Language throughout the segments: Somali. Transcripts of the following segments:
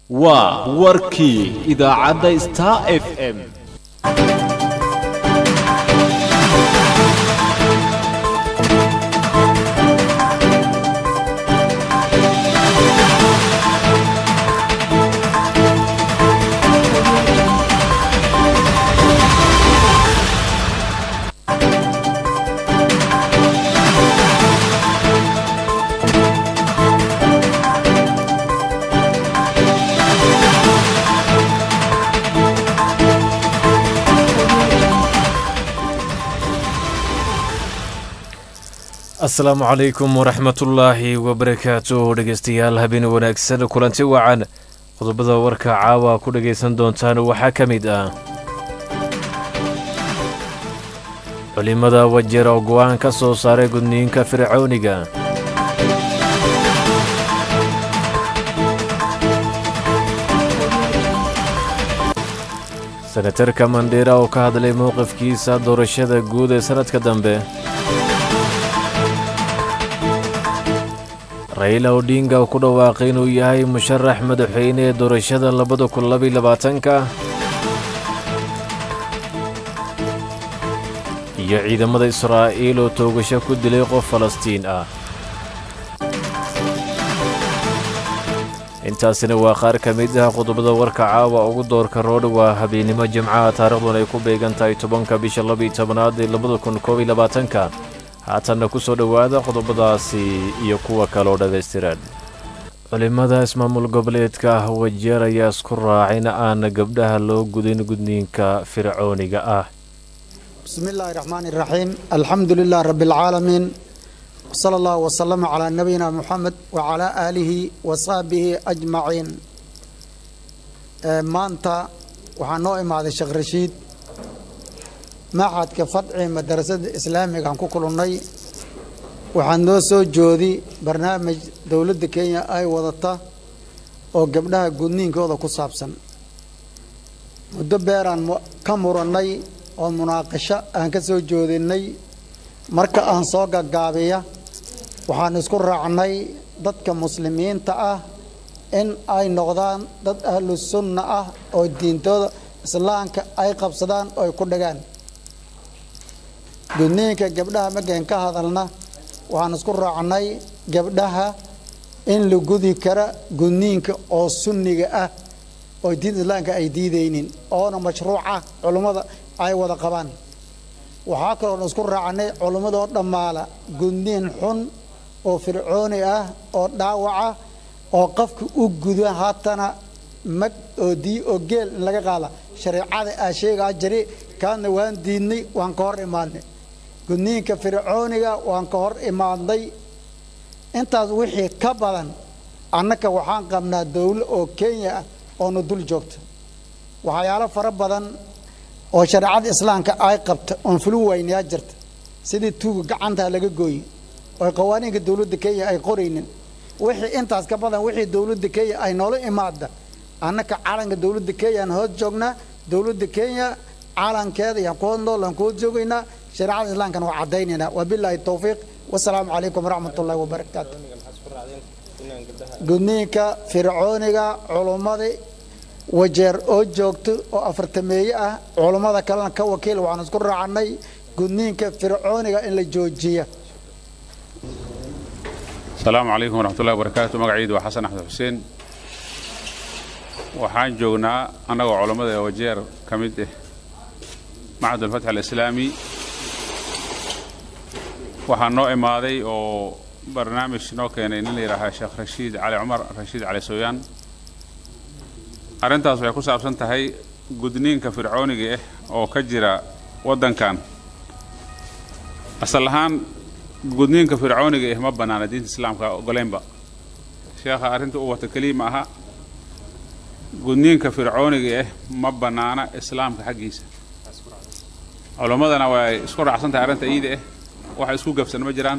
waa warkii idaacadda star f m asalaamu calaykum waraxmatullaahi wabarakaatu dhegeystayaal habeen wanaagsan kulanti wacan qodobada warka caawa ku dhagaysan doontaan waxaa ka mid ah culimada wajeer oo go-aan ka soo saaray gudniinka fircooniga senatarka mandheera oo ka hadlay mowqifkiisa doorashada guud ee sannadka dambe rayla odhinga oo ku dhawaaqay inuu yahay musharax madaxweyne ee doorashada labada kun labaiy labaatanka iyo ciidamada israa'iil oo toogasho ku dilay qof falastiin ah intaasina waa qaar ka mid ah qodobada warka caawa ugu doorka roodh waa habeennimo jimcaha taariikhduna ay ku beegan tahay tobanka bisha labaiyo tobanaad ee labada kun koob iyo labaatanka haatanna ku soo dhowaada qodobadaasi iyo kuwa kale oo dhammaystiran culimmada ismaamul goboleedka ah wajeer ayaa isku raacay in aan gabdhaha loo gudin gudniinka fircooniga ah bismi illaahi raxmaani iraxiim alxamdu lilah rabbi alcaalamiin wsala allahu wasalama calaa nabiyina muxamed wacalaa aalihi wa saxbihi ajmaciin maanta waxaa noo imaaday sheekh rashiid maxadka fadci madarasada islaamiga aan ku kulannay waxaa noo soo joodi barnaamij dowladda kenya ay wadata oo gabdhaha gudniinkooda ku saabsan muddo beeraan ka murannay oo munaaqasho aan ka soo joodinay marka aan soo gaggaabiya waxaan isku raacnay dadka muslimiinta ah in ay noqdaan dad ahlu sunna ah oo diintooda islaamka ay qabsadaan oo ay ku dhagaan gudniinka gabdhaha markayn ka hadalna waxaan isku raacnay gabdhaha in la gudi kara gudniinka oo sunniga ah oo diinta islaamka ay diidaynin oona mashruuca culummada ay wada qabaan waxaa kaloon isku raacnay culummadoo dhammaala gudniin xun oo fircooni ah oo dhaawaca oo qofka u guda haatana mag oo dii oo geel in laga qaada shareecada aa sheegaa jiri kaadna waan diidnay waan ka hor imaadnay gudniinka fircooniga waan ka hor imaadnay intaas wixii ka badan annaka waxaan qabnaa dowlo oo kenya ah oona dul joogta waxyaalo fara badan oo shareecada islaamka ay qabta oon fulin weynayaa jirta sidii tuuga gacantaa laga gooye oo qawaaniinka dowladda kenya ay qoraynin wixii intaas ka badan wixii dowladda kenya ay noola imaada annaka calanka dowladda kenya aan hoos joognaa dowladda kenya calankeeda yaan ku hodnool aan ku hoos joogaynaa shareecada islaamkana waa caddaynaynaa wabilaahi towfiiq wasalaamu calaykum waraxmat ullahi wabarakaatu gudniinka fircooniga culummada wajeer oo joogto oo afartameeye ah culummada kalena ka wakiil waxaan isku raacnay gudniinka fircooniga in la joojiya asalaamu calaykum waraxmatullahi wabarakaatu magaciidu waa xasan axmed xuseen waxaan joognaa annagoo culammada ee wajeer ka mid ah macad alfatx alislaami waxaa noo imaaday oo barnaamij noo keenay nin la yidhaahaa sheekh rashiid cali cumar rashiid cali sooyaan arrintaas waxay ku saabsan tahay gudniinka fircooniga ah oo ka jira waddankan asal ahaan gudniinka fircooniga ah ma bannaana diinta islaamka ogoleynba sheekha arrinta u wata keliya ma aha gudniinka fircooniga ah ma bannaana islaamka xaggiisa culammadana way isku raacsan tahay arrinta iida ah waxa isku gabsan ma jiraan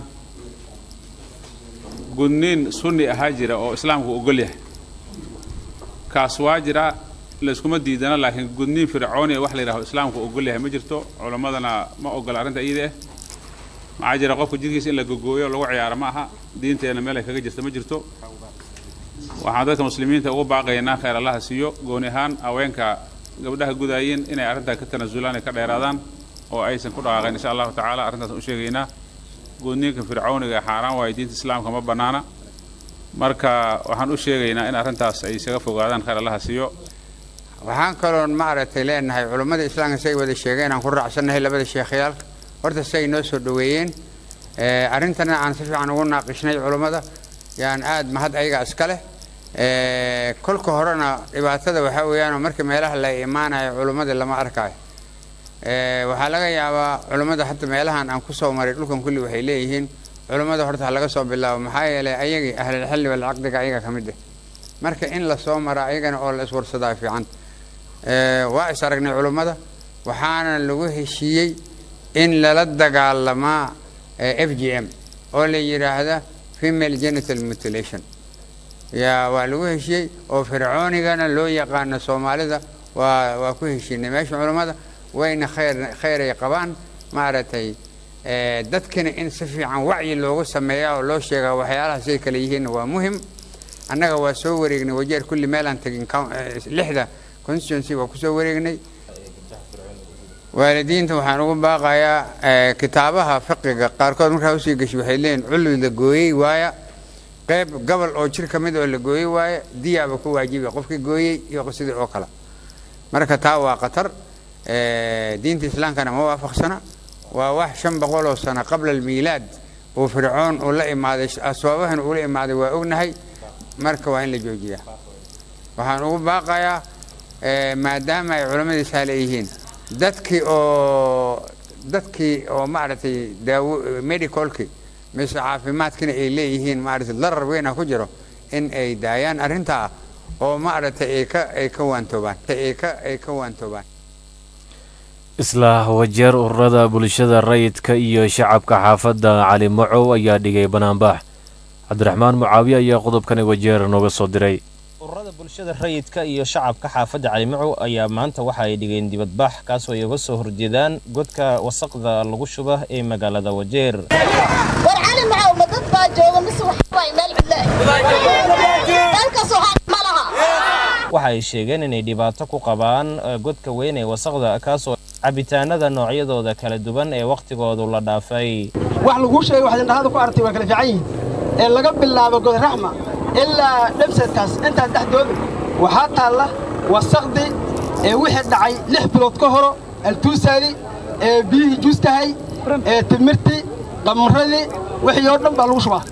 gudniin sunni ahaa jira oo islaamku ogol yahay kaas waa jira layskuma diidana laakiin gudniin fircooniya wax la yidhaho islaamku ogol yahay ma jirto culammadana ma ogola arrinta iida ah maxaa jira qofka jidhkiisa in la gogooyo lagu ciyaaro ma aha diinteenna meel ay kaga jirta ma jirto waxaan dadka muslimiinta ugu baaqaynaa khayr allaha siiyo gooni ahaan haweenka gabdhaha gudaayeen inay arrintaa ka tanasulaan ay ka dheeraadaan oo aysan ku dhaqaaqin insha allahu tacaala arrintaas u sheegaynaa gudniinka fircawniga xaaraan waayo diinta islaamka ma bannaana marka waxaan u sheegaynaa in arrintaas ay isaga fogaadaan khayr allaha siiyo waxaan kaloon maaragtay leenahay culummada islaamka say wada sheegeen aan ku raacsannahay labada sheekhayaalka horta say noo soo dhoweeyeen arrintana aan si fiican ugu naaqishnay culummada yaan aad mahad ayaga iska leh kolka horena dhibaatada waxaa weeyaanoo marka meelaha la imaanayo culummada lama arkaayo waxaa laga yaabaa culummada hadda meelahan aan kusoo maray dhulkan kulli waxay leeyihiin culummada horta ha laga soo bilaabo maxaa yeelay ayagii ahlulxilli walcaqdiga ayaga ka mid ah marka in la soo mara ayagana oo la iswarsadaa fiican waa is aragnay culummada waxaana lagu heshiiyey in lala dagaalamaa f g m oo la yidhaahda female genital mutilation yaa waa lagu heshiiyey oo fircoonigana loo yaqaano soomaalida waa waa ku heshiinay meesha culummada wayna khayr khayray qabaan maaragtay dadkina in si fiican wacyi loogu sameeya oo loo sheegaa waxyaalaha siday kale yihiinna waa muhim annaga waa soo wareegnay wajeer kulli meelaan tegin lixda constituency waa kusoo wareegnay waalidiinta waxaan ugu baaqayaa kitaabaha fiqiga qaarkood markaa usii gashay waxay leeyihin culwi la gooyey waaya qayb gobol oo jir ka mid oo la gooyey waaya diyaaba ku waajiba qofkii gooyey iyo sidii oo kale marka taa waa khatar diinta islaamkana ma waafaqsana waa wax shan boqoloo sano qabla almiilaad uu fircoon uu la imaaday asbaabahan uu la imaaday waa ognahay marka waa in la joojiyaa waxaan ugu baaqayaa maadaama ay culamadiisaa leeyihiin dadkii oo dadkii oo maaragtay daawo medicalki mise caafimaadkina ay leeyihiin maaragtay darar weyna ku jiro in ay daayaan arrintaa oo maaragtay ay ka ay ka waantoobaan ay ka ay ka waantoobaan isla wajeer ururada bulshada rayidka iyo shacabka xaafadda cali macow ayaa dhigay banaanbax cabdiraxmaan mucaawiye ayaa qodobkani wajeer nooga soo diray ururada bulshada rayidka iyo shacabka xaafadda calimacow ayaa maanta waxa ay dhigeen dibadbax kaasoo ay uga soo horjeedaan godka wasaqda lagu shuba ee magaalada wajeer war cali macow ma dad baa jooga mise waxawaay meel cidle dalkaas waxaa ma laha waxa ay sheegeen inay dhibaato ku qabaan godka weyn ee wasaqda kaasoo cabitaanada noocyadooda kala duwan ee wakhtigoodu la dhaafay wax laguu sheegay waxaad indhahada ku aragtay waa kala fiican yihiin ee laga bilaabo godraxma ilaa dhabsadkaas intaas dhexdooda waxaa taalla wasaqdi ee wixii dhacay lix bilood ka horo altuusaadi ee biyihii juustahay ee timirtii qamradii wixii oo dhan baa lagu shubaa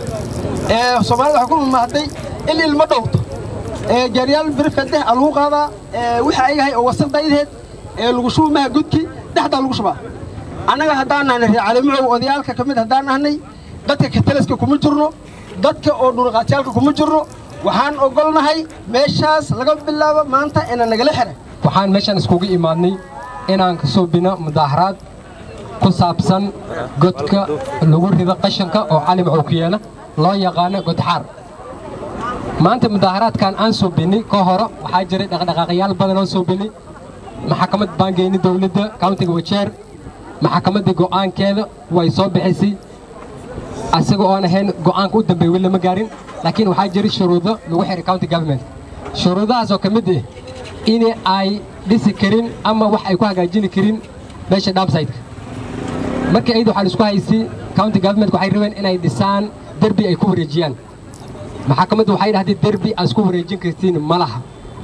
ee soomaalida waxay ku mamahday in ilmo dhowrto ee gaaryaal birifkadeh aa lagu qaadaa ee wixii ayahay oo wasaqdaydeed ee lagu shubi maha gudki dhexdaa lagu shubaa annaga haddaan nahnay reer calimacow odayaalka ka mid haddaan nahnay dadka katalaska kuma jirno dadka oo dhulqaatyaalka kuma jirno waxaan ogolnahay meeshaas laga bilaabo maanta ina nagala xiray waxaan meeshaan iskugu imaadnay inaan ka suubino mudaaharaad ku saabsan godka lagu rido qashanka oo cali macow ku yeela loo yaqaano godxaar maanta mudaaharaadkan aan suubinay ka horo waxaa jiray dhaqdhaqaaqyaal badan oo suubinay maxakamad baangeyni dowladda kauntiga wajeer maxakamaddii go'aankeeda way soo bixisay asaga oon ahayn go'aanka u dambeey weli lama gaarin laakiin waxaa jira shuruudo lagu xihay county government shuruudahaas oo ka mid ah in ay dhisi karin ama wax ay ku hagaajini karin meesha dhaabsaytka markii ayada waxaa laisku haysay county government waxay rabeen inay dhisaan derbi ay ku wareejiyaan maxakamaddu waxay dhahdeen derbi aad isku wareejin kartiin ma laha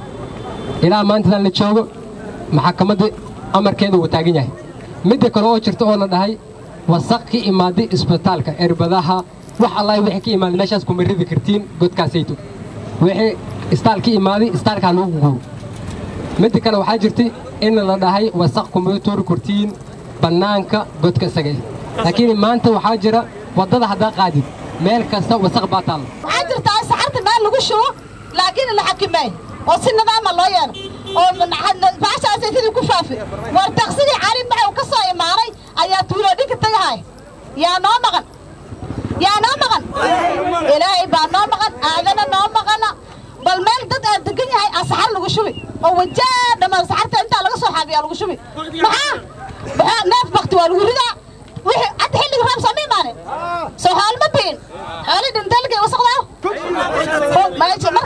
ilaa maantadan la joogo maxakamadda amarkeeda wuu taagan yahay midda kale oo jirta oo la dhahay wasaq ka imaaday isbitaalka erbadaha wax allahi wixii ka imaaday meeshaas kuma ridi kartiin godkaasayto wixii istaal ka imaaday istaalkaa lagu gugubo midda kale waxaa jirtay in la dhahay wasaq kuma tuuri kartiin bannaanka godka isaga laakiin maanta waxaa jira waddada haddaa qaadid meel kasta wasaq baa taalla waxaa jirtaa saxarta meel lagu shubo laakiin la xakimeey oo si nidaama loo yeelo oo baashaasay sidii ku faafi war taqsidii cali macow ka soo imaanay ayaa tuuloodhinka tagahay yaa noo maqan yaa noo maqan ilaahay baa noo maqan aadana noo maqana bal meel dad aad degan yahay aa saxar lagu shubi oo wajaa dhammaan saxarta intaa laga soo xaabiyaa lagu shubi maxaa maxaa neef bakti waa lagu ridaa wixii hadda xilliga roob soo ma imaanin soo xoolo ma biin xooli dhintalgay wasaqdaa meesha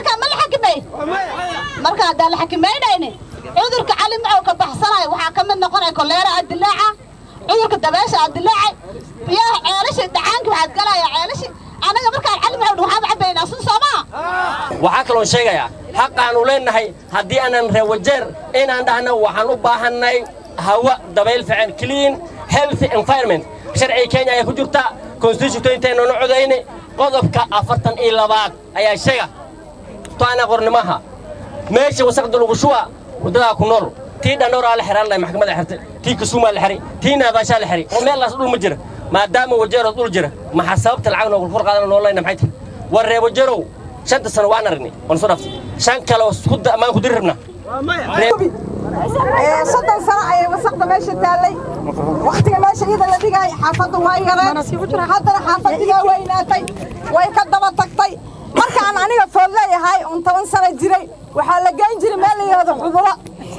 haddaan la xakameynaynin cudurka cali macow ka baxsanayo waxaa ka mid noqonaya koleera adilaaca cudurka dabeesha adilaaca biyaha ceelashi dhacaanki waxaad galaya ceelashi anaga markaan cali macow dhan waxaan cabaynaa sun soomaa waxaa kaloo sheegayaa xaqaannu leennahay haddii aanan reewajeer inaan dhahno waxaan u baahannay hawa dabayl fiican clean healthy environment sharciga kenya ayaa ku jirta constitutionteennana codayne qodobka afartan iyo labaad ayaa sheega toana qornimaha meesha wasaqda lagu shuba waddadaa ku nool tii dhandhowraa la xiraan lahay maxkamadda xirtay tii kasuumaa la xiray tii naadaashaa la xiray oo meellaas dhul ma jira maadaama wajeerood dhul jira maxaa sababta lacag noogu kor qaadana noolayna maxay tahay war ree wajeerow shanta sano waan aragnay waan soo dhaftay shan kale oo maan ku diri rabnaa soddon sano ayay wasaqda meesha taallay wakhtiga meesha iyada la dhigay xaafaddu waa yareen haddana xaafaddigaa weynaatay way ka daba tagtay markaan aniga food leeyahay un toban sano jiray waxaa la geyn jiray meel la yidhahdo xubulo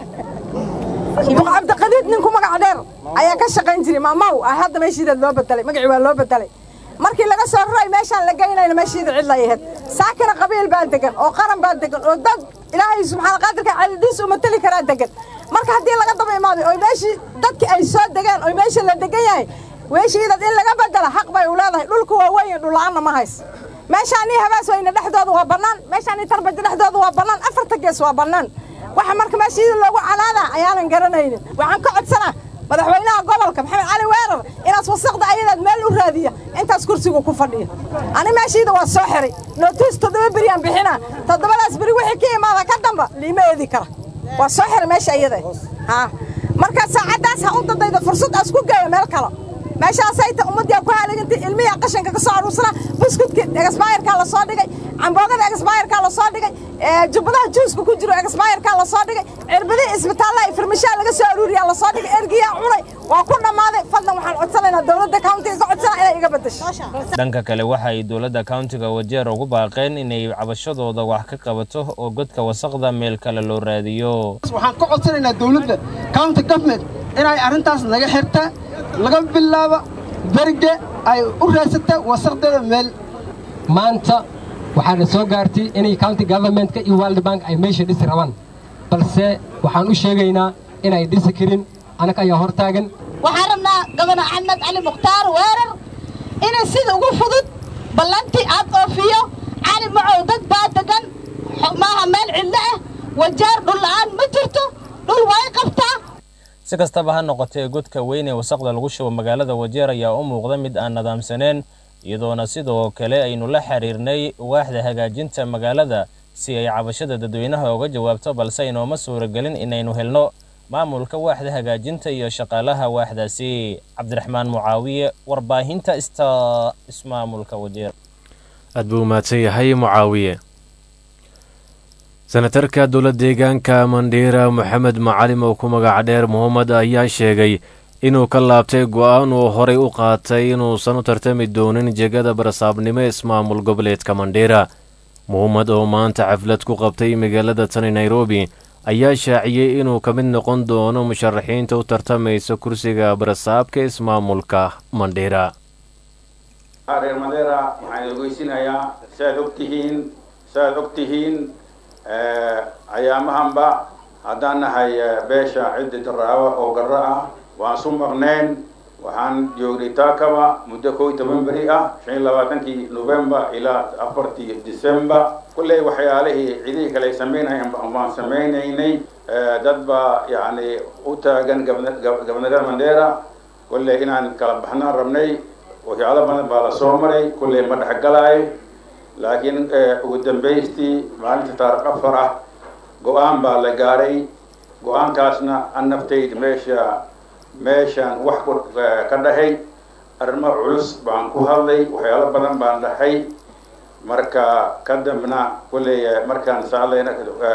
duq cabdiqadiid ninku magac dheer ayaa ka shaqayn jiray maamaw ah hadda meeshiidaad loo bedelay magacii waa loo bedelay markii laga soo raray meeshaan la geynayna meeshiida cid la yahayd saakina qabiil baa degan oo qaran baa degan oo dad ilaahay subxaana qaadirka calidiis u matali karaa degan marka haddii laga daba imaaday oo meeshii dadkii ay soo degeen oo meesha la degan yahay weeshiidad in laga bedela xaq bay u leedahay dhulku waa weyn dhulla'aanna ma hays meeshaanii habaas weyne dhexdooda waa bannaan meeshaanii tarbajo dhexdooda waa bannaan afarta gees waa bannaan waxa marka meeshiida loogu calaadaa ayaanan garanaynin waxaan ka codsanaa madaxweynaha gobolka maxamed cali weerar inaas wasaqda ayadaad meel u raadiya intaas kursigu ku fadhiya ani meeshiida waa soo xiray nootiis toddoba beriyaan bixinaa toddobadaas beri wixii ka imaada ka damba liima eedi kara waa soo xiray meesha iyada haa marka saacaddaas ha u dadayda fursad aas ku geeyo meel kale meeshaasay ta ummadii ku haaligantay ilmihi qashanka ka soo aruursana buskudka exbayerkaa la soo dhigay camboogada exbayerkaa la soo dhigay jubbadaha juuska ku jiro exbayerkaa la soo dhigay cirbadihii isbitaallada farmashaa laga soo aruuriyaa la soo dhigay ergiyaa cunay waa ku dhammaaday fadlan waxaan codsanaynaa dowladda countiga ka codsana inay iga beddesho dhanka kale waxa ay dowladda countiga wajeer ugu baaqeen inay cabashadooda wax ka qabato oo godka wasaqda meel kale loo raadiyo waxaan ka codsanaynaa dowladda county government inay arrintaas naga xirta laga bilaabo berge ay u raadsata wasaqdeeda meel maanta waxaana soo gaartay inay county governmentka iyo world bank ay meesha dhisi rabaan balse waxaan u sheegaynaa inay dhisi karin anaga ayaa hor taagan waxaan rabnaa gobana axmed cali mukhtaar weerar inay sida ugu fudud ballantii aad oofiyo cali macow dad baa degan maaha meel cidlo ah wajaar dhulla'aan ma jirto dhul way qabtaa si kastaba ha noqotee godka weyn ee wasaqda lagu shubo magaalada wajeer ayaa u muuqda mid aan nadaamsaneen iyadoona sidoo kale aynu la xiriirnay waaxda hagaajinta magaalada si ay cabashada dadweynaha uga jawaabto balse inooma suuragelin inaynu helno maamulka waaxda hagaajinta iyo shaqaalaha waaxdaasi cabdiraxmaan mucaawiye warbaahinta ista ismaamulka wajeer aad buu umahadsan yahay mucaawiye senatarka dowla deegaanka mandhiira moxamed macalim oo ku magaca dheer mohamed ayaa sheegay inuu ka laabtay go-aan uu horay u qaatay inuusan u tartami doonin jegada barasaabnimo ismaamul goboleedka mandhiira mohamed oo maanta xaflad ku qabtay magaalada tani nairobi ayaa shaaciyey inuu ka mid noqon doono musharaxiinta u tartamaysa kursiga barasaabka ismaamulka mandhiira reer mandheera waxaan ogeysinayaa saaad ogtihiin saaad ogtihiin ayaamahanba haddaan nahay beesha ciddi daraawa oo garro ah waan su maqneen waxaan joognay taakaba muddo kow iyo toban beri ah shan iyo labaatankii november ilaa afartii december kulley waxyaalihii cidihii kale ay samaynayan baan samaynaynay dad baa yacni u taagan gabnarada mandheera kulley inaan kala baxnaan rabnay waxyaalo badan baa la soo maray kulley ma dhexgalaayo laakiin ugu dambaystii maalinta taariikh afar ah go-aan baa la gaaray go-aankaasna an naftayd meesha meeshaan wax ka dhahay arrimo culus baan ku hadlay waxyaalo badan baan dhahay marka ka dambna kulley markaan saalayna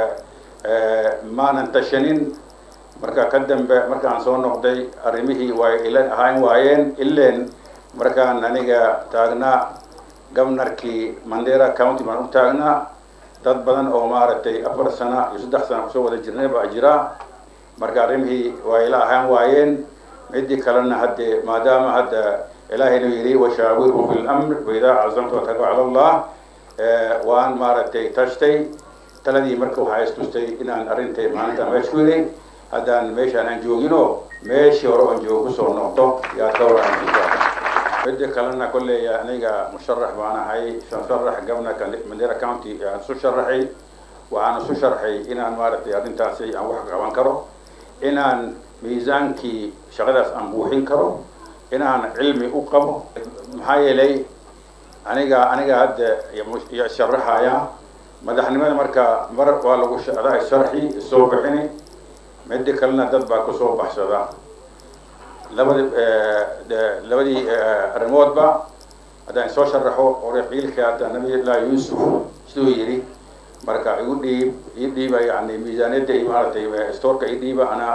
maanan tashanin marka ka dambe markaan soo noqday arrimihii way ila ahaan waayeen ileen markaan aniga taagnaa gobnarkii mandera county baan u taagnaa dad badan oo maaragtay afar sana iyo saddex sana kusoo wada jirnay baa jira marka arrimihii waa ila ahaan waayeen midii kalena haddee maadaama hadda ilaahaynu yidhi washaawirhu fi lamr waidaa cazamtu wataka cala allah waan maaragtay tashtay taladii marka waxaa istustay inaan arrintay maalinta meesha ku helay haddaan meeshaan aan jooginoo meeshii hore oon joogo kusoo noqdo yaa ka waran midda kalena kolley aniga musharax baan ahay musharax governorka mandera county aan isu sharaxay waxaan isu sharxay inaan maaragtay arrintaasi aan wax qaban karo inaan miisaankii shaqadaas aan buuxin karo inaan cilmi u qabo maxaa yeelay aniga aniga hadda ya sharaxaya madaxnimada marka mar waa lagu adaa sharxi soo bixini midda kalena dad baa kusoo baxsada labadi labadii arrimoodba haddaan soo sharaxo orexiilka hadda nabiyullahi yuusuf siduu yidhi marka igu dhiib ii dhiiba yani miisaaniyadda iyo maaragtay stoorka ii dhiiba anaa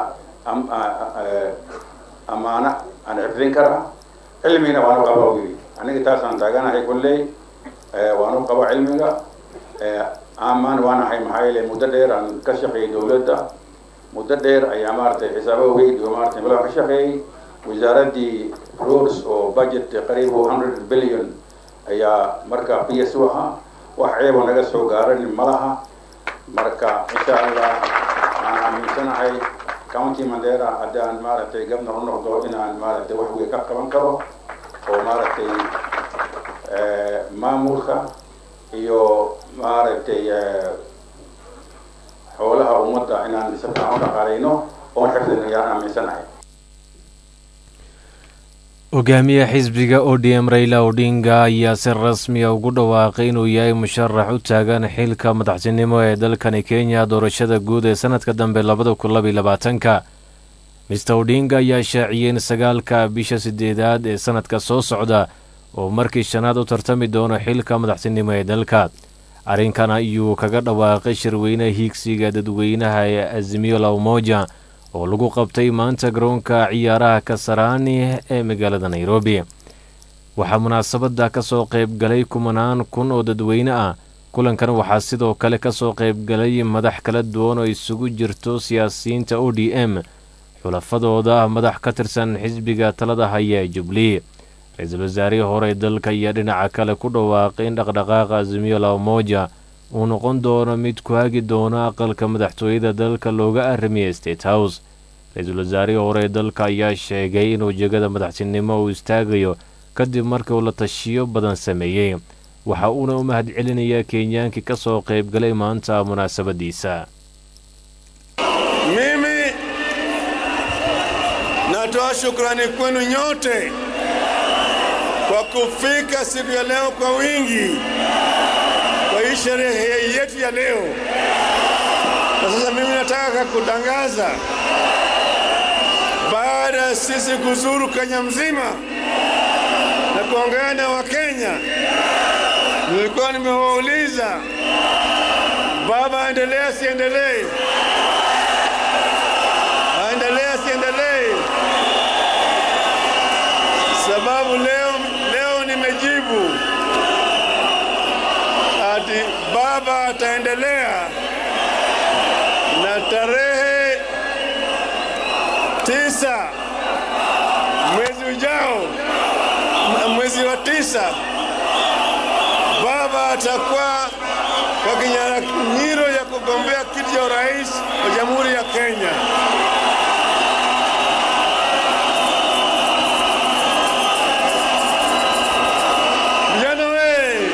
amaana aan xifdin karaa cilmigina waan u qaba yidhi aniga taasaan taaganahay kolley waan u qaba cilmiga amaan waan ahay maxaa yeele muddo dheer aan ka shaqeeyay dowladda muddo dheer ayaa maaragtay xisaabo weyd oo maaragtay mala ka shaqeeyey wasaaraddii roads oo budget qariib oo hundred billion ayaa marka p s u ahaa wax ceebo naga soo gaaranin malaha marka insha allah aan aaminsanahay county mandera haddaan maaragtay governor u noqdo inaan maaragtay wax weyn ka qaban karo oo maaragtay maamulka iyo maaragtay xoolaha ummadda inaan si fiican u dhaqaalayno oon xifdino yaan aaminsanahay hogaamiye xisbiga odm rayla odinga ayaa si rasmiya ugu dhawaaqay inuu yahay musharax u taagan xilka madaxtinimo ee dalkani kenya doorashada guud ee sanadka dambe labada kun labaiy labaatanka mister odinga ayaa shaaciyey in sagaalka bisha sideedaad ee sanadka soo socda oo markii shanaad u tartami doono xilka madaxtinimo ee dalka arrinkan ayuu kaga dhawaaqay shirweyne hiigsiga dadweynaha ee azimiyo la umoja oo lagu qabtay maanta garoonka ciyaaraha kasaraani ee magaalada nairobi waxaa munaasabadda ka soo qayb galay kumanaan kun oo dadweyne ah kulankan waxaa sidoo kale ka soo qayb galay madax kala duwan oo isugu jirto siyaasiyiinta o d m xulafadooda madax ka tirsan xisbiga talada haya ee jubilee ra-iisul wasaarihii hore dalka ayaa dhinaca kale ku dhawaaqay in dhaqdhaqaaqa azimiyo la umoja uu noqon doono mid ku hagi doono aqalka madaxtooyada dalka looga aramiya state house ra-iisul wasaarihii hore dalka ayaa sheegay inuu jegada madaxtinimo uu istaagayo kadib markii uu la tashiyo badan sameeyey waxa uuna u mahad celinayaa kenyaankii ka soo qayb galay maanta munaasabaddiisa mimi natoa shukrani kwenu nyote kwa kufika siku ya leo kwa wingi kwa hii sherehe yetu ya leo. Na sasa mimi nataka kutangaza, baada ya sisi kuzuru Kenya mzima na kuongea na Wakenya, nilikuwa nimewauliza baba, aendelee asiendelee, aendelee asiendelee, sababu leo leo nimejibu ati baba ataendelea na tarehe tisa mwezi ujao, mwezi wa tisa, baba atakuwa kwa kinyang'anyiro ya kugombea kiti cha urais wa Jamhuri ya Kenya. Vijana we!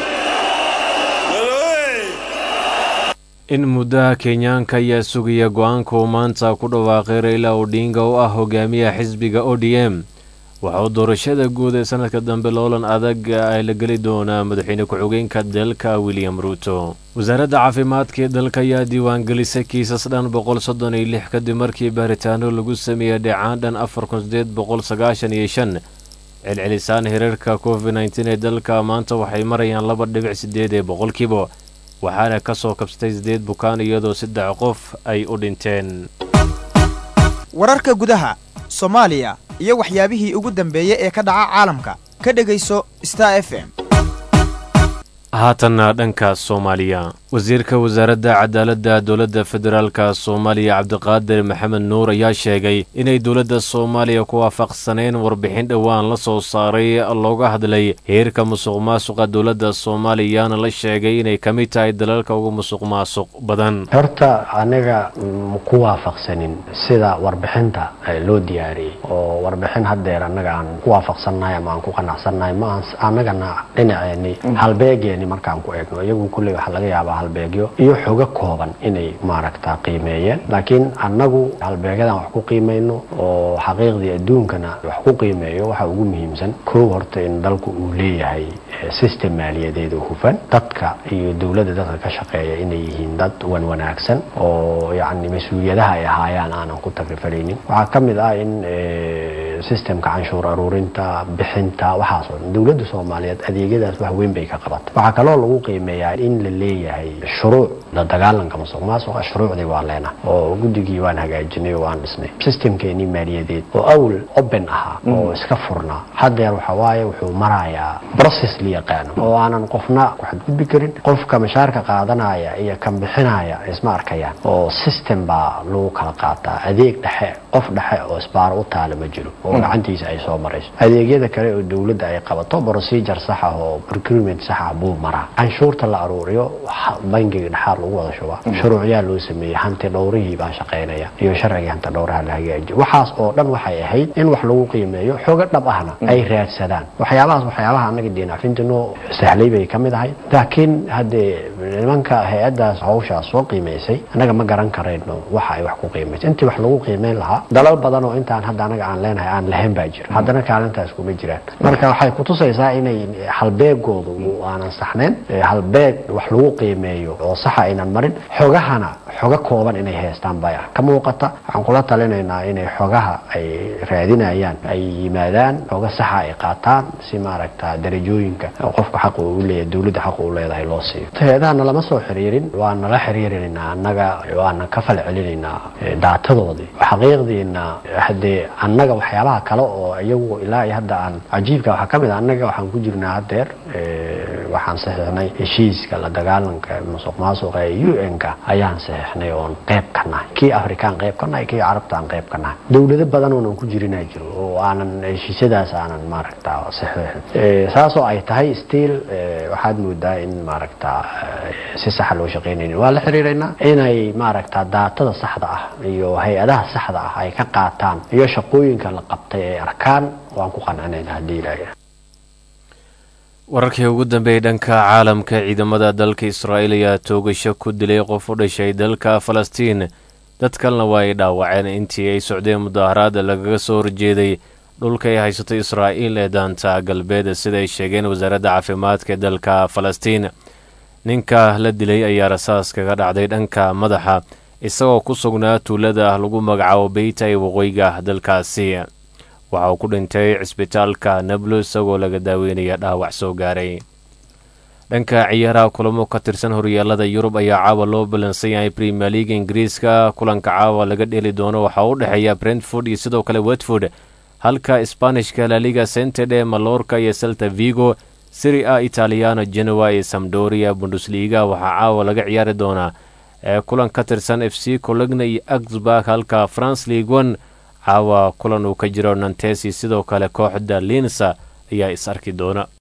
in muddaha kenyaanka ayaa sugaya go-aanka uu maanta ku dhawaaqay rayla odinga oo ah hogaamiyaha xisbiga o d m waxa uu doorashada guud ee sanadka dambe loolan adag ay la geli doonaa madaxweyne ku-xigeenka dalka william ruuto wasaaradda caafimaadka ee dalka ayaa diiwaangelisay kiisas dhan boqol soddon iyo lix kadib markii baaritaano lagu sameeyey dhecaan dhan afar kun sideed boqol sagaashan iyo shan celcelisaan hirarka covid nteen ee dalka maanta waxay marayaan laba dhibic sideed ee boqolkiiba waxaana ka soo kabsatay sideed bukaan iyadoo saddex qof ay u dhinteen wararka gudaha soomaaliya iyo waxyaabihii ugu dambeeyey ee ka dhaca caalamka ka dhegayso star f m haatanna dhanka soomaaliya wasiirka wasaaradda cadaaladda dowladda federaalka soomaaliya cabdiqaadir maxamed nuur ayaa sheegay inay dowladda soomaaliya ku waafaqsaneen warbixin dhowaan la soo saaray looga hadlay heerka musuq maasuqa dowladda soomaaliyana la sheegay inay ka mid tahay dalalka ugu musuq maasuq badan horta aniga ku waafaqsanin sida warbixinta loo diyaariyey oo warbixin haddeer annaga aan ku waafaqsannahay ama aan ku qanacsannahay ma annagana dhinaceeni halbeegeeni markaan ku eegno iyagu kulley waxaa laga yaabaa halbeegyo iyo xogo kooban inay maaragta qiimeeyeen laakiin annagu halbeegyadan wax ku qiimayno oo xaqiiqdii adduunkana wax ku qiimeeyo waxa ugu muhiimsan kow horta in dalku uu leeyahay system maaliyadeed oo hufan dadka iyo dowladda dadka ka shaqeeya inay yihiin dad wan wanaagsan oo yacni mas-uuliyadaha ay ahaayaan aanan ku tagrifaleynin waxaa ka mid ah in systemka canshuur aruurinta bixinta waxaasoo dhan dowladda soomaaliyeed adeegyadaas wax weyn bay ka qabata waxaa kaloo lagu qiimeeyaa in la leeyahay shuruuc la dagaalanka musuq maasuqa shuruucdii waa leenahay oo guddigii waan hagaajinay oo waan dhisnay systemkeenii maaliyadeed oo awl open ahaa oo iska furnaa haddeer waxa waaye wuxuu marayaa process la yaqaano oo aanan qofna ku xadgudbi karin qofka mashaarka qaadanaya iyo kan bixinaya isma arkayaan oo system baa lagu kala qaataa adeeg dhexe qof dhexe oo isbaaro u taala ma jiro oo gacantiisa ay soo marayso adeegyada kale oo dowladda ay qabato procedure sax ah oo procurement sax ah buu maraa canshuurta la aruuriyo bangiga dhexaad lagu wada shubaa shuruucyaa loo sameeyey hanti dhowrihii baa shaqaynaya iyo sharcigii hanti dhowraha la hagaajiyo waxaas oo dhan waxay ahayd in wax lagu qiimeeyo xogo dhab ahna ay raadsadaan waxyaabahaas waxyaabaha annaga diinacfinta noo sahlay bay ka mid ahayd laakiin haddee nimanka hay-addaas hawshaas soo qiimaysay annaga ma garan karayno waxa ay wax ku qiimaysay intii wax lagu qiimeyn lahaa dalal badan oo intaan hadda anaga aan leenahay aan lahayn baa jira haddana kaalintaas kuma jiraan marka waxay kutusaysaa inay halbeegoodu aanan saxnayn halbeeg wax lagu qiimeeyo oo saxa aynan marin xogahana xogo kooban inay haystaan baa ka muuqata waxaan kula talinaynaa inay xogaha ay raadinayaan ay yimaadaan xogo saxa ay qaataan si maaragta darajooyinka qofka xaqa uu leeyahay dowladda xaqa uu leedahay loo siiyo hay-adahana lama soo xiriirin waa nala xiriirinaynaa annaga waana ka fal celinaynaa daatadoodii xaqiiqdiina haddee annaga waxyaabaha kale oo iyagu ilaa iyo hadda aan cajiibka waxaa ka mid a annaga waxaan ku jirnaa haddeer waxaan saxiixnay heshiiska la dagaalanka musuq maasuqa ee u n-ka ayaan saxiixnay oon qayb ka nahay kii afrikaan qayb ka nahay kii carabta aan qayb ka nahay dowlado badan oonan ku jirinaa jiro oo aanan heshiisyadaas aanan maaragta saxiixin saasoo ay tahay still waxaad moodaa in maaragta si saxa loo shaqaynaynin waa la xiriiraynaa inay maaragta daatada saxda ah iyo hay-adaha saxda ah ay ka qaataan iyo shaqooyinka la qabtay ay arkaan waan ku qancinayna haddii ilaahay wararkii ugu dambeeyey dhanka caalamka ciidamada dalka israa'iil ayaa toogasho ku dilay qof u dhashay dalka falastiin dad kalena waa ay dhaawaceen intii ay socdeen mudaaharaada lagaga soo horjeeday dhulka ay haysato israa'iil ee daanta galbeed sida ay sheegeen wasaaradda caafimaadka ee dalka falastiin ninka la dilay ayaa rasaas kaga dhacday dhanka madaxa isagoo ku sugnaa tuulada lagu magacaabo beyta ee waqooyiga dalkaasi waxa uu ku dhintay cisbitaalka nablo isagoo laga daaweynaya dhaawac soo gaaray dhanka ciyaaraha kulamo ka tirsan horyaalada yurub ayaa caawa loo balansan yahay premier leaga ingiriiska kulanka caawa laga dheli doono waxaa u dhexeeya brentford iyo sidoo kale watford halka sbanishka laliga centede malorka iyo selta vigo siri a italiano genoa iyo samdoria bundesliga waxaa caawa laga ciyaari doonaa ee kulan ka tirsan f c cologna iyo axburg halka france league one caawa kulan uu ka jiro nantesi sidoo kale kooxda linsa ayaa is arki doona